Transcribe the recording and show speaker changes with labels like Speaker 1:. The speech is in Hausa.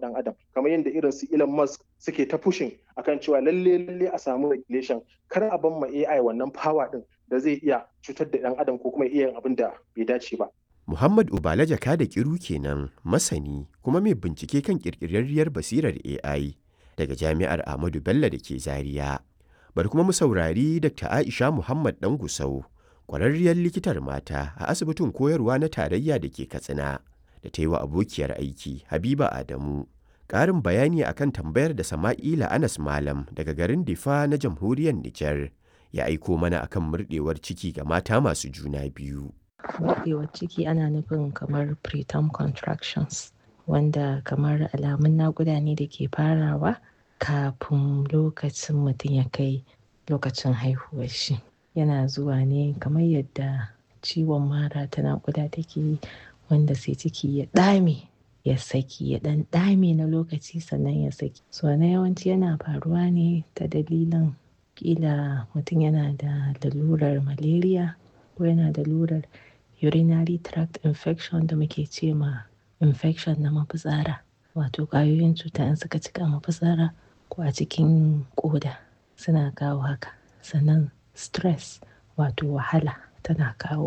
Speaker 1: dan adam kamar yadda irin su Elon Musk suke ta pushing akan cewa lalle lalle a samu regulation kar a ban ma AI wannan power din da zai iya cutar da dan adam ko kuma iya yin abin da bai dace ba
Speaker 2: Muhammad Ubala Jaka da Kiru kenan masani kuma mai bincike kan ƙirƙirarriyar basirar AI daga Jami'ar Ahmadu Bello da ke Zaria. Bari kuma mu saurari Dr. Aisha Muhammad Dan Gusau, ƙwararriyar likitar mata a asibitin koyarwa na tarayya da ke Katsina, da ta yi wa abokiyar aiki Habiba Adamu. Ƙarin bayani akan tambayar da Sama'ila Anas Malam daga garin Difa na jamhuriyar Nijar ya aiko mana akan murɗewar ciki ga mata masu juna biyu.
Speaker 3: buɗewar ciki ana nufin kamar preterm contractions wanda kamar alamun naƙuda ne da ke farawa kafin lokacin mutum ya kai lokacin haihuwar shi yana zuwa ne kamar yadda ciwon mara ta naƙuda take yi wanda sai ciki ya ɗame ya saki ya ɗan ɗame na lokaci sannan ya saki so na yawanci yana faruwa ne ta dalilin ƙila mutum yana da lalurar malaria ko yana da lalurar urinary tract infection da muke ce ma infection na mafitsara wato ƙwayoyin cuta in suka cika mafitsara ko a cikin ƙoda suna kawo haka sannan stress wato wahala tana kawo